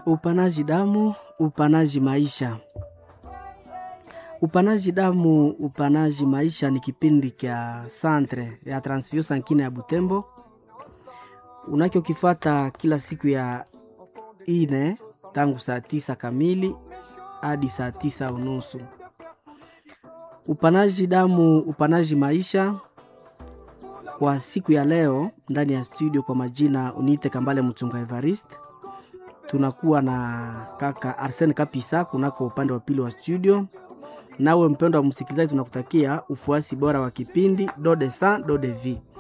Upanaji damu, upanaji maisha. Upanaji damu, upanaji maisha ni kipindi kya Centre ya Transfusion Sankine ya Butembo unachokifata kila siku ya ine tangu saa tisa kamili hadi saa tisa unusu. Upanaji damu, upanaji maisha kwa siku ya leo ndani ya studio, kwa majina uniite Kambale Mchunga Evariste tunakuwa na kaka Arsene Kapisa kunako upande wa pili wa studio. Nawe mpendo wa msikilizaji, tunakutakia ufuasi bora wa kipindi do de san do de vie.